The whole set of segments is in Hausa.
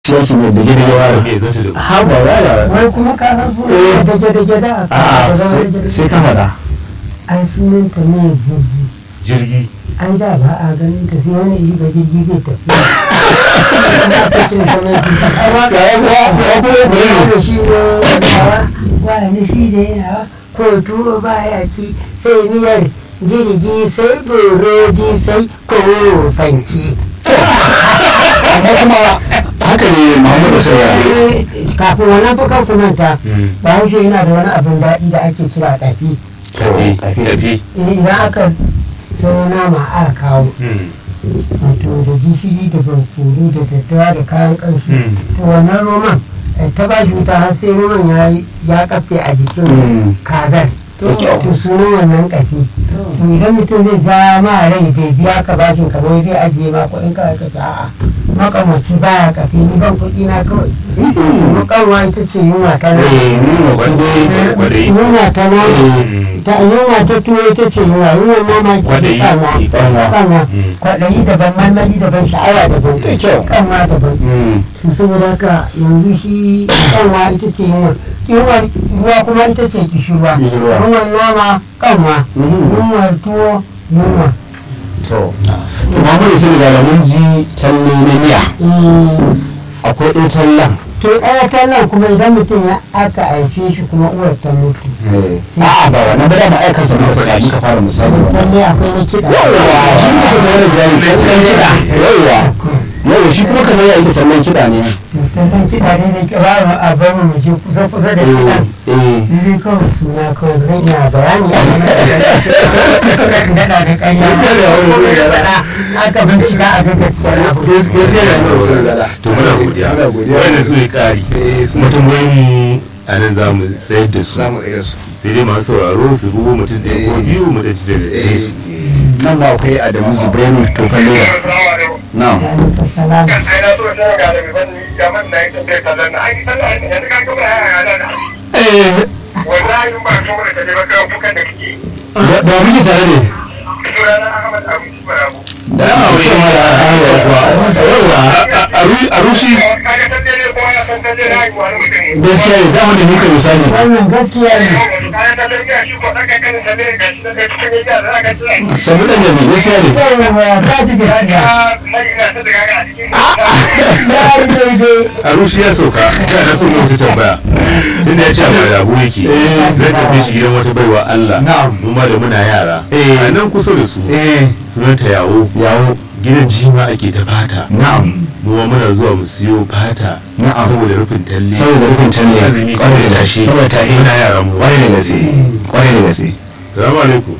shi yake mai da gida yawa me zata da ha ba ya da wai kuma ka san su Eh. da gida gida a a kan sai ka faɗa ai sunan ta ne jirgi jirgi ai da ba a ganin ta sai wani iri ga jirgi zai tafi Ana ta cin ta mai jirgi. Ai, wa- Ya yi kuwa, ya kuwa ya kuwa. Wani shi ne yawa wani shi ne yawa ko tuwo ba ya ci sai miyar jirgi sai burodi sai kofanci amma kuma haka ne muhammadu sai ya kafin wannan fa kan kumanta Mm. bahaushe yana da wani abin daɗi da ake kira tafi tafi tafi. tafi idan aka sau nama aka kawo Mm. wato da gishiri da barkono da daddawa da kayan ƙanshi Mm. to wannan roman eh, ta ba shi wuta har sai roman ya yi- ya kafe a jikin Mm. kazar Da kyau. to sunan wannan kafi to idan mutum zai ja ma rai bai biya ka bashin ka wai zai ajiye ma kuɗin ka ka ce a'a makamaci baya kafi ni ban kuɗi na kawai makarwa ita ce yunwa ta nan eh nuna sai dai Kwaɗayi. yunwa ta nan Mm. ta yunwa ta tuwo ita ce yunwa yunwa mama ita ce Kwaɗayi. kanwa Kanwa. kanwa Mm. kwaɗayi daban marmari daban sha'awa daban Da kyau. kanwa daban Mm. to saboda haka yanzu shi kanwa ita ce yunwa yunwa ruwa kuma ita ce kishirwa Kishirwa. yunwar nama kanwa Mhm. yunwar tuwo yunwa to to muhammadu sai da mun ji talle na miya Eh, akwai ɗaya tallan to ɗaya ta nan kuma idan mutum ya aka haife shi kuma uwar ta mutu a'a ba wannan ba da ma'aikansa muka faɗa muka fara misali wannan lalle akwai na kiɗa yawwa shi ne su da wani jari tallan kiɗa yawwa yawwa shi kuma kamar ya yi tallan kiɗa ne tallan kiɗa ne da kira a bar mu je kusa kusa da kiɗan eh eh Zai kawai suna kawai zan iya bayani a wani daɗa da ƙarya. Gaskiya ne, wani zai gada. Faɗa, Aka bincika a ga gaskiyar abu. gaskiya ne wannan sun gada to muna godiya muna godiya wannan su ne ƙari kuma tambayoyin mu a nan za mu tsayar da su zamu iya su sai dai masu sauraro su bugo mutum ɗaya ko biyu mu da daga ɗaya su nan ma akwai adamu zubairu tofalewa na'am Salam. eh da da muke tare ne da ya aure ma da hawa kuwa yawwa a rushi gaskiya ne dama da muka misali Wannan gaskiya ne. sabu da ne gaskiya ne Yawwa, ka ji gaskiya. Ya yi daidai. a rushi ya sauka ya na son wata tambaya tunda ya ce a da abu yake Eh. zai tafi shi gidan wata baiwa Allah Na'am. mu ma da muna yara Eh. a nan kusa da su eh sunanta yawo yawo gidan jima ake ta fata na'am mu ma muna zuwa mu siyo fata Na'am. saboda rufin talle saboda rufin talle azumi kwarai saboda da tashi saboda tashi muna yaran mu kwarai da gaske kwarai da gaske salamu alaikum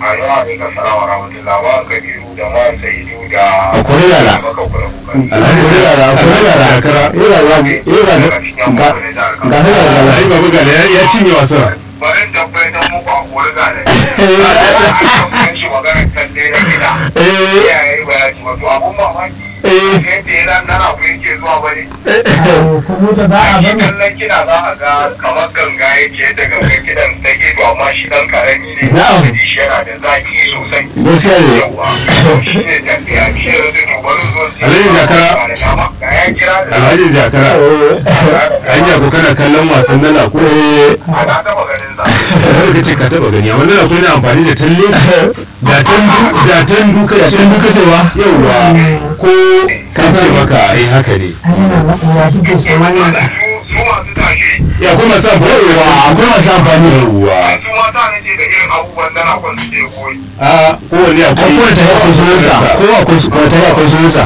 a kwarai da la alhamdu yara a kwarai da la Kakara. yara ba yara ga ga ga ga ai babu gane ya- ya cinye wasan Bari tabbatar muku a kori gane. Aka shi maganar kalle na gida. eh Iyaye ba ya ci wato abun mamaki. eh Yadda ya ran nana ku yake zuwa bane. Kuma da ba a Shi bane. kallon kiɗa za a ga kamar ganga yake da gangan kiɗan ta gefe amma shi ɗan ƙarami ne. Na'am. Da shi yana da zaki sosai. gaskiya ne Yawwa. Shi ne tafiya. Shi ne zai dubarin zuwa. Alhaji Jakara. Ga ya kira da. alhaji jakara hanya ko kana kallon wasan nana ko Ana taɓa ganin sa. kada ka ce ka taba gani amma nana ko yana amfani da talle da tandu da tandu ka da ce tun duka sai wa yauwa ko ka ce maka ai haka ne Ai, yana maƙoya duk da su wani. Su masu tashi. ya kuma sa yawwa akwai masu amfani yauwa Su mata ne ce da irin abubuwan da na kwan suke koyi. a kowane ai akwai kowane tafiya akwai sunansa ko akwai su kowane tafiya akwai sunansa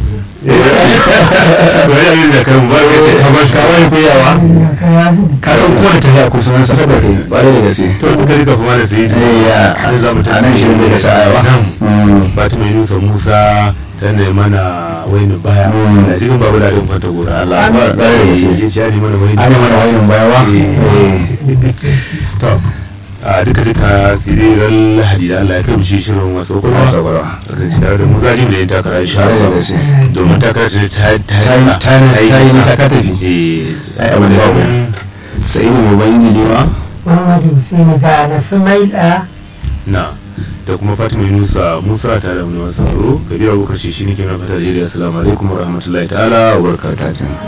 wani abin da kan ba ka ce ka bar ka wani koyawa Ka ya gudu. ka san kowane tafiya akwai sunansa saboda bare da gaske to duka duka kuma da sai eh ya an za mu a nan shirin da gasa ayawa nan Fatima Yunusa Musa ta ne mana waini baya Mm. da jikin babu da ɗin kwanta gora Allah ba bare da gaske ya ci ani mana waini ana mana wayin bayawa eh to a duka duka siriran lahadi da Allah ya kai mu shi shirin wasu kuma Wasu kwakwalwa. kasance tare da mu zajin da ya takara insha Tare da Allah gaske. domin takara ce ta ta Ta yi- ta yi- ta yi nisa ka tafi. eh Ai, abin da babu. sai ne mu ban injini ma Muhammadu Hussein ga na Sumaila na da kuma fatima yunusa musa tare da mu masu sauraro kabira abubakar shi ne ke mai fata da assalamu alaikum wa rahmatullahi ta'ala wa barakatuh